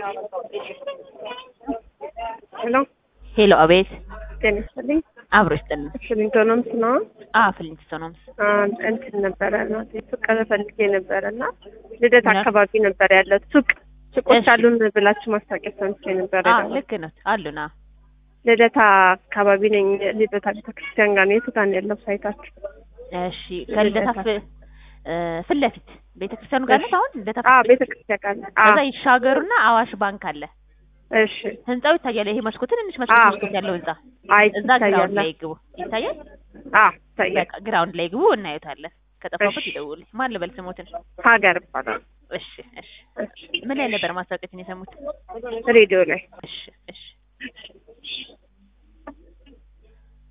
ሄሎ ሄሎ፣ አቤት። ጤና ይስጥልኝ። አብሮ ይስጥልን። ፍሊንቶኖምስ ነው። አዎ፣ ፍሊንቶኖምስ። እንትን ነበረ እናቴ ሱቅ ፈልጌ ነበረ እና ልደት ምን? አካባቢ ነበር ያለው ሱቅ ሱቆች እሺ። አሉን ብላችሁ ማስታወቂያ ሰምቼ ነበረ። አዎ፣ ደግሞ ልክ ነው አሉና። ልደታ አካባቢ ነኝ። ልደታ ቤተክርስቲያን ጋር ነው። የቱ ጋር ነው ያለው ሳይታችሁ? እሺ፣ ከልደታ ፍ- እ፣ ፊት ለፊት ቤተክርስቲያኑ ጋር ነው። አሁን ልደታ አዎ ፊት ለፊት። ቤተክርስቲያን ጋር ነው። አዎ ከዛ ይሻገሩና አዋሽ ባንክ አለ። እሺ። ህንጻው ይታያል። ይሄ መስኮት ትንንሽ መስኮት አዎ። መስኮት ያለው ህንጻ አይ እዛ ግራውንድ ይታያል። ላይ ግቡ። ይታያል። አዎ ይታያል። በቃ ግራውንድ ላይ ግቡ፣ እናዩታለን። ከጠፋበት እሺ። ይደውል። ማን ልበል ስሞትን? ሀገር ይባላል። እሺ፣ እሺ። እሺ። ምን ላይ ነበር ማስታወቂያችን የሰሙት? ሬዲዮ ላይ እሺ፣ እሺ።